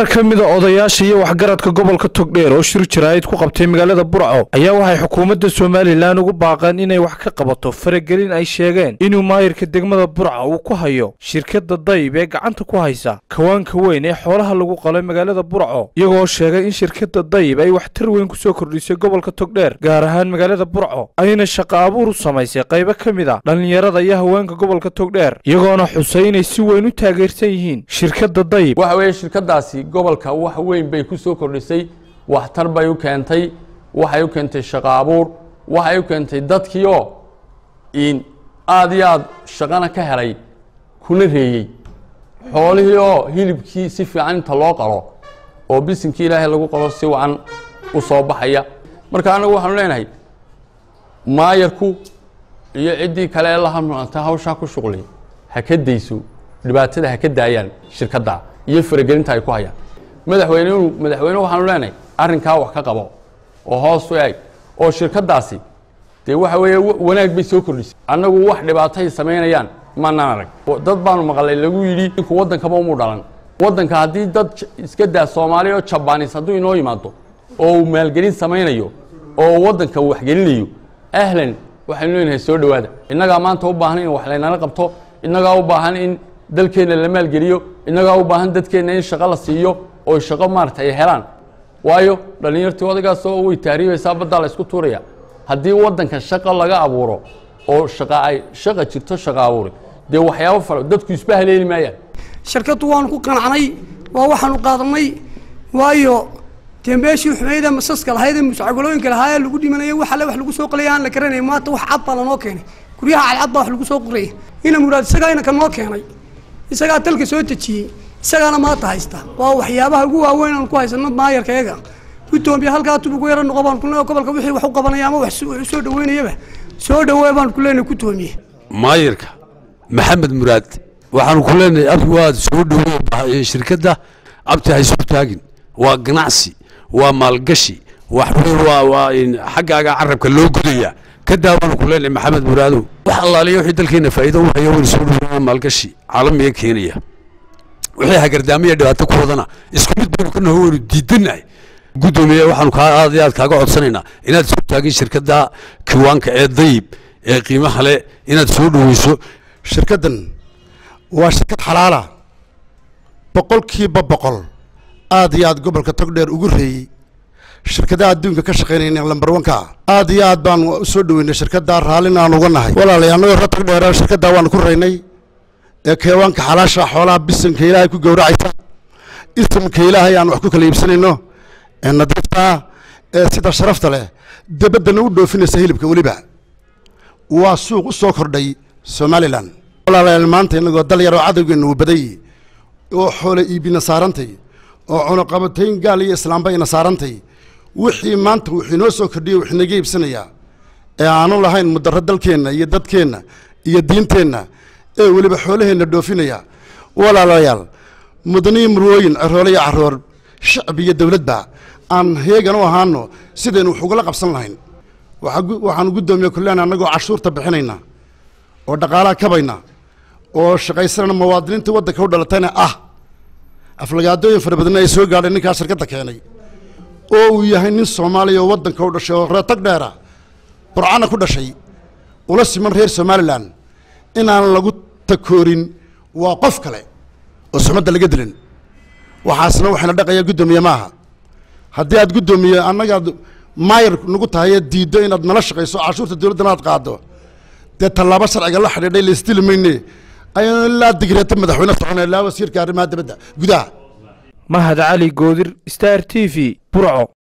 qaar ka mida odayaasha iyo waxgaradka gobolka togdheer oo shir jaraa'id ku qabtay magaalada burco ayaa waxay xukuumadda somalilan ugu baaqeen inay wax ka qabato faragelin ay sheegeen inuu maayirka degmada burca uu ku hayo shirkadda dayb ee gacanta ku haysa kawaanka weyn ee xoolaha lagu qalay magaalada burco iyagoo sheegay in shirkadda dayb ay waxtar weyn kusoo kordhisay gobolka togdheer gaar ahaan magaalada burco ayna shaqo abuur u samaysay qaybo ka mid a dhallinyarada iyo haweenka gobolka togdheer iyagoona xusay inay si weyn u taageersan yihiin shirkadda dayb waxa weeye shirkadaasi gobolka wax weyn bay ku soo kordhisay waxtar bay u keentay waxay u keentay shaqo abuur waxay u keentay dadkii oo in aada iyo aada shaqana ka helay kuna reeyey xoolihii oo hilibkii si fiican inta loo qalo oo bisinkii ilaahay lagu qalo si wacan u soo baxaya marka anagu waxaanu leenahay maayarku iyo ciddii kale ee la hamanta hawshaa ku shuqli ha ka dayso dhibaatada ha ka daayaan shirkadda iyo faragelinta ay ku hayaan madaxweynuhu madaxweyne waxaanu leenahay arrinkaa wax ka qabo oo hoos u eeg oo shirkaddaasi dee waxa weeye wanaag bay soo kordhisay annagu wax dhibaatay samaynayaan maanaan arag dad baanu maqlay lagu yidhi ninku waddankaba umu dhalan waddanka haddii dad iska daa soomaaliya oo jabaanis hadduu inoo yimaado oo uu maalgelin samaynayo oo uu waddanka waxgelinayo ahlan waxaynu leenahay soo dhowaada innagaa maanta u baahan in wax laynala qabto innagaa u baahan in dalkeenna la maalgeliyo innagaa u baahan dadkeenna in shaqo la siiyo oo shaqo maarata ay helaan waayo dhallinyartii odagaasoo way tahriibaysaa baddaa la isku tuuraya haddii waddanka shaqo laga abuuro oo shaqa ay shaqa jirto shaqa abuuri dee waxyaabo fara dadku isba haleeli maayaan shirkaddu waanu ku qanacnay waa waxaanu qaadanay waayo dee meeshii xumayda masaska lahayd ee muscagolooyinka lahaa ee lagu dhimanaya wax alle wax lagu soo qalaya aan la garanay maanta wax cad baa lanoo keenay guryaha cadcad baa wax lagu soo qoraya ina muraad isagaa inaka noo keenay isagaa dalka soo dejiyey isagaana maanta haysta waa waxyaabaha ugu waaweyn aan ku haysano maayarkayaga gudoomiya halkaa tub ugu yaro noqo baan ku leenahay gobolka wixii wax u qabanaya ama wax soo dhaweynayaba soo dhaweey baan ku leenahay gudoomiye maayarka maxamed muraad waxaanu ku leenahay abdi waad soo dhaweey shirkadda abti haysu taagin waa ganacsi waa maalgashi wax waa waa xaggaaga carabka loo gudaya ka daawaanu ku leenahay maxamed muraadow wax allaaliya wixii dalkeena faa'iido u haya waynu soo dhaweynaa maalgashi caalamiga keenaya wixii hagardaamiya dhibaato ku wadana isku mid baynu ka naho waynu diidanahay guddoomiye waxaanu kaa aad iyo aad kaaga codsanaynaa inaad soo taagin shirkadda kiwaanka ee dayib ee qiimaha le inaad soo dhaweyso shirkaddan waa shirkad xalaala boqolkiiba boqol aad iyo aad gobolka togdheer ugu reeyey shirkadaha adduunka ka shaqaynayna lambar wanka aad iyo aad baan u soo dhaweynay shirkaddaa raallin aan uga nahay walaalay annagoo reer togdheer shirkaddaa waanu ku raynay ee keewaanka xalaasha xoolaha bisanka ilaahay ku gowracaysa isimka ilaahay aan wax ku kala iibsanayno ee nadiifta ee sida sharafta leh debaddana u dhoofinaysa hilibka weliba waa suuq u soo kordhay somalilan walaalayaal maanta inagoo dal yaroo cadowgeena uu baday oo xoole iibina saarantay oo cunuqabatayn gaal iyo islaamba ina saarantay wixii maanta wuxuu inoo soo kordhiyey wax inaga iibsanayaa ee aanu lahayn mudarro dalkeenna iyo dadkeenna iyo diinteenna ee weliba xoolaheenna dhoofinaya walaalayaal mudaniyo murwooyin caroole iyo caroor shacab iyo dowladba aan heegan u ahaano sidaynu wax ugala qabsan lahayn waxaanu guddoomiye kuleena annagoo cashuurta bixinayna oo dhaqaalaha kabayna oo shaqaysanana muwaadiniinta waddanka u dhalatayna ah aflagaadooyin fara badanna ay soo gaadhay ninkaa shirkadda keenay oo uu yahay nin soomaaliya oo waddanka u dhashay oo reer tag dheera burcana ku dhashay ula siman reer somalilan inaan lagu takoorin waa qof kale oo sumadda laga dilin waxaasna waxayna dhaqaya guddoomiye maaha haddii aad guddoomiye annagaad maayar nagu tahay ee diiddo inaad nala shaqayso cashuurta dowladdana aad qaaddo dee tallaabo sharciga la xidhiidhay laisdili mayne ayanu ilaa digreeta madaxweyne soconay ilaa wasiirka arrimaha dibadda gudaha mahad cali goodir star t v burco